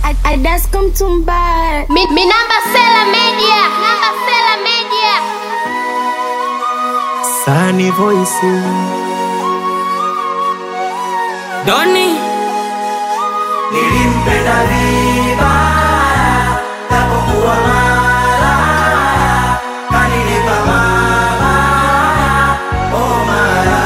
Adasko Mtumbara. Mi, mi namba Sela Media. Namba Sela Media. Sani Voice Doni nilimpenda vibaya japokuwa mara kanilipa mabaya oh mara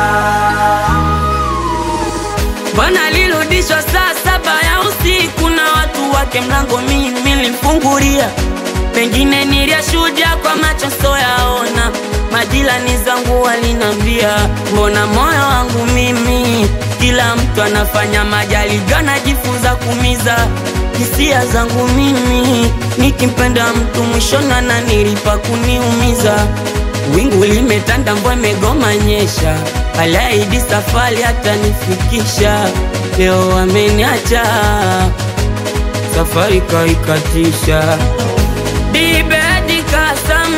bwana alirudishwa saa saba ya usiku na watu wake, mlango mimi nilimfungulia, pengine niliyashuhudia kwa macho soyaona. Majirani zangu walinambia, mbona moyo wangu mimi, kila mtu anafanya majaribio, anajifunza kumiza hisia zangu mimi, nikimpenda mtu mwishoni ananilipa kuniumiza. Wingu limetanda, mvua imegoma nyesha, alaidi safari hata nifikisha. Leo ameniacha, safari kaikatisha. Dibedi kasam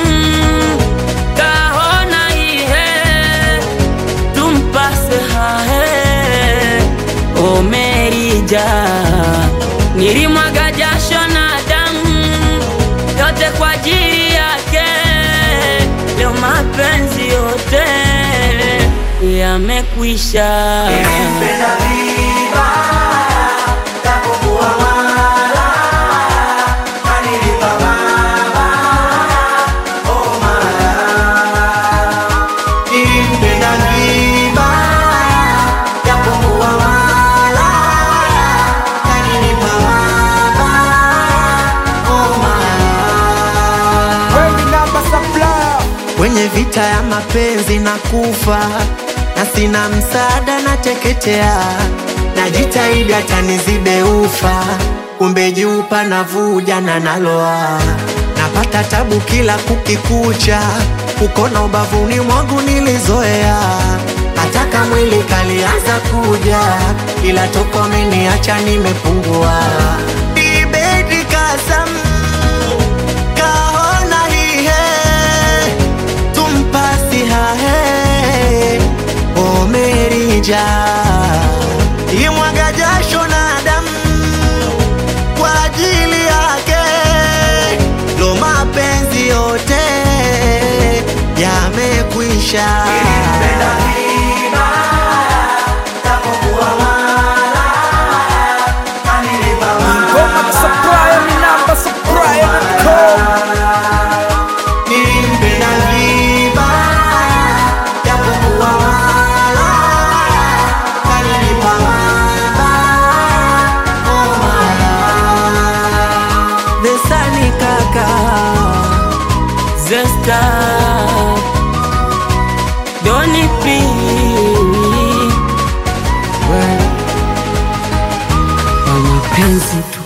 kahona ihe tumpase hahe omerija nilimwaga jasho na damu yote kwa ajili yake, leo mapenzi yote yamekwisha. nilimpenda vibaya japokuwa mara kanilipa mabaya oh mara nilimpenda vibaya japokuwa mara kanilipa mabaya oh mara kwenye vita ya mapenzi na kufa na sina msaada na teketea najitahidi hata nizibe ufa kumbe juu panavuja na naloa napata tabu kila kukikucha ukona ubavuni mwangu nilizoea hataka mwili kalianza kuja ila toko ameniacha nimepungua Ibedi kasam kahona hihe tumpasi hahe omerija imwaga jasho na damu kwa ajili yake lo mapenzi yote yamekwisha nilimpenda vibaya japokuwa malaya kanilipa mabaya oh malaya Besani kaka Zesta Doni P Wa mapenzi tu